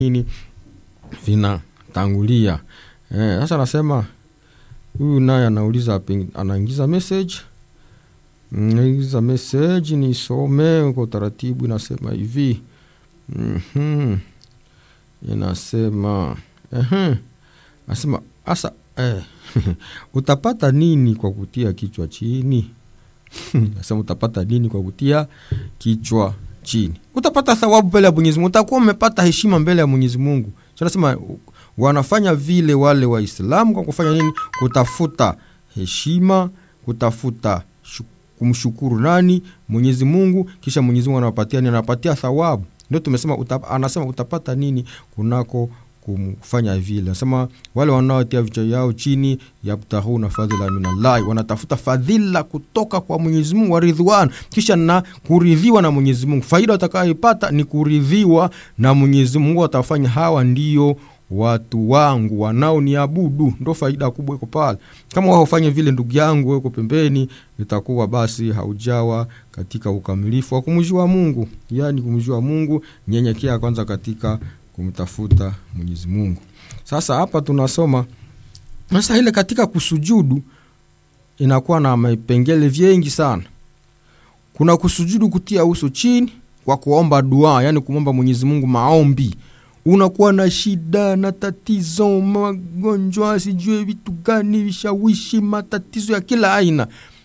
nini vinatangulia. Eh, sasa anasema huyu naye anauliza peng- anaingiza message naingiza message nisome kwa utaratibu, inasema hivi Mhm. inasema ehe, anasema asa eh, utapata nini kwa kutia kichwa chini? Nasema utapata nini kwa kutia kichwa chini? Utapata thawabu mbele ya Mwenyezi Mungu, utakuwa umepata heshima mbele ya Mwenyezi Mungu. So nasema wanafanya vile wale Waislamu kwa kufanya nini? Kutafuta heshima, kutafuta shu- kumshukuru nani? Mwenyezi Mungu, kisha Mwenyezi Mungu anawapatia nini? Anawapatia thawabu. Ndio tumesema uta, anasema utapata nini kunako kufanya vile. Anasema wale wanaotia vichwa yao chini yabtaghuna fadhila minallahi, wanatafuta fadhila kutoka kwa Mwenyezi Mungu wa ridhwan, kisha na kuridhiwa na Mwenyezi Mungu. Faida watakayoipata ni kuridhiwa na Mwenyezi Mungu. Watafanya hawa ndio watu wangu wanaoniabudu, ndo faida kubwa iko pale. Kama wao ufanye vile, ndugu yangu, wewe uko pembeni, itakuwa basi haujawa katika ukamilifu wa kumjua Mungu. Yani kumjua Mungu, nyenyekea kwanza katika kumtafuta Mwenyezi Mungu. Sasa hapa tunasoma sasa, ile katika kusujudu inakuwa na vipengele vingi sana. Kuna kusujudu kutia uso chini kwa kuomba dua, yani kumwomba Mwenyezi Mungu maombi unakuwa na shida na tatizo, magonjwa, sijue vitu gani, vishawishi, matatizo ya kila aina.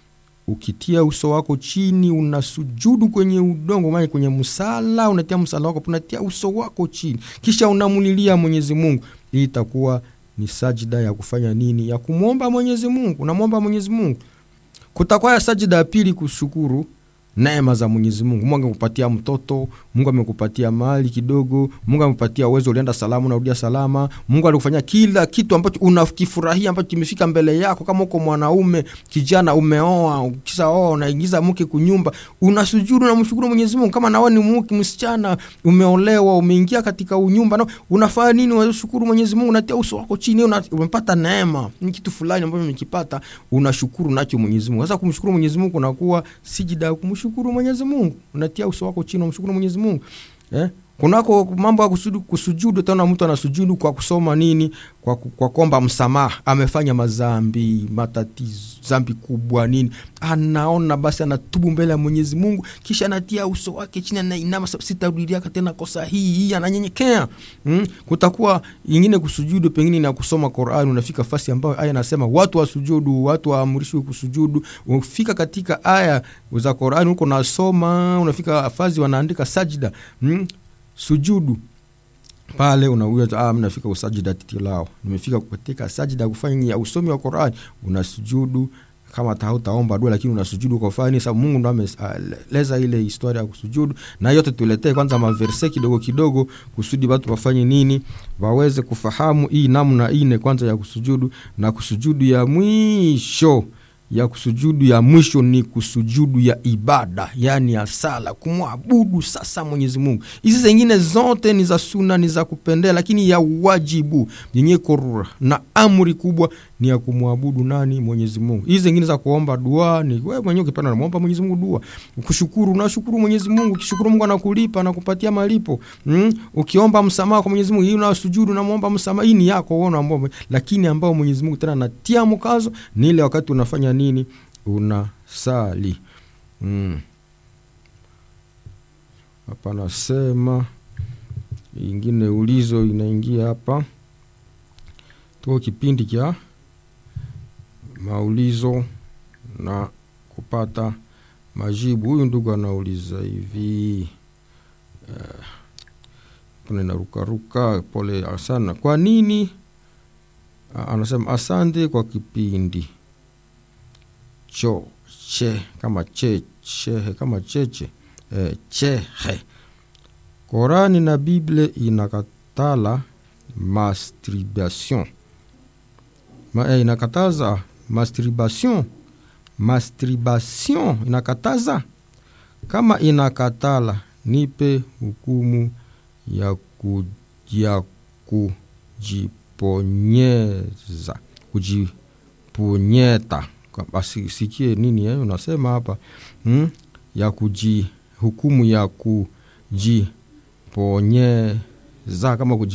Ukitia uso wako chini, unasujudu kwenye udongo, maana kwenye msala, unatia msala wako, unatia uso wako chini, kisha unamulilia Mwenyezi Mungu. Hii itakuwa ni sajida ya kufanya nini? Ya kumwomba Mwenyezi Mungu, unamwomba Mwenyezi Mungu. Kutakuwa ya sajida ya pili, kushukuru neema za Mwenyezi Mungu. Mungu amekupatia mtoto, Mungu amekupatia mali kidogo, Mungu amekupatia uwezo, ulienda salama, unarudia salama. Mungu alikufanyia kila kitu ambacho unakifurahia ambacho kimefika mbele yako. Kama uko mwanaume kijana, umeoa, ukisha oa unaingiza mke kunyumba, unasujudu na mshukuru Mwenyezi Mungu. Kama nawe ni mke msichana, umeolewa, umeingia katika unyumba, na unafanya nini? Unashukuru Mwenyezi Mungu, unatia uso wako chini, una, umepata neema, ni kitu fulani ambacho umekipata, unashukuru nacho Mwenyezi Mungu. Sasa kumshukuru Mwenyezi Mungu kunakuwa sijida ya kumshukuru kumshukuru Mwenyezi Mungu, unatia uso wako chini, unamshukuru Mwenyezi Mungu eh? Kunako mambo ya kusujudu, kusujudu tena mtu anasujudu kwa kusoma nini? Kwa, kwa kuomba msamaha, amefanya mazambi, matatizo, zambi kubwa nini, anaona basi, anatubu mbele ya Mwenyezi Mungu, kisha anatia uso wake chini, anainama, sitarudia tena kosa hii hii, ananyenyekea hmm? Kutakuwa ingine kusujudu, pengine na kusoma Qur'an, unafika fasi ambayo aya nasema watu wasujudu, watu waamrishwe kusujudu. Ufika katika aya za Qur'an huko nasoma, unafika fazi wanaandika sajida hmm? sujudu pale unauza ah, mnafika usajida titilao, nimefika katika sajida kufanya ya usomi wa Qur'an, unasujudu kama hautaomba dua, lakini unasujudu kwa fani. Sababu Mungu ndo ameleza ile historia ya kusujudu, na yote tuletee kwanza maverse kidogo kidogo, kusudi watu wafanye nini, waweze kufahamu hii namna ine kwanza ya kusujudu, na kusujudu ya mwisho ya kusujudu ya mwisho ni kusujudu ya ibada, yani ya sala, kumwabudu sasa Mwenyezi Mungu. Hizi zingine zote ni za suna, ni za kupendea, lakini ya wajibu yenye korura na amri kubwa ni ya kumwabudu nani? Mwenyezi Mungu. Hizi zingine za kuomba dua ni wewe mwenyewe, ukipenda unamwomba Mwenyezi Mungu dua. Kushukuru, unashukuru Mwenyezi Mungu, ukishukuru Mungu anakulipa anakupatia malipo. Mm? Ukiomba msamaha kwa Mwenyezi Mungu, hii unasujudu unamwomba msamaha, hii ni yako wewe unaomba, lakini ambao Mwenyezi Mungu tena anatia mkazo ni ile wakati unafanya nini? Unasali. Mm. Hapa nasema ingine ulizo inaingia hapa, tuko kipindi cha maulizo na kupata majibu. Huyu ndugu anauliza hivi uh, narukaruka, pole sana. Kwa nini uh, anasema asante kwa kipindi cho che kama che chehe kama cheche eh, chehe. Korani na Bible inakatala masturbation Ma, eh, inakataza masturbation masturbation inakataza. Kama inakatala, nipe hukumu ya, ku, ya kujiponyeza kujiponyeta Asikie nini eh, unasema hapa hmm? ya kuji hukumu ya kujiponyeza za kama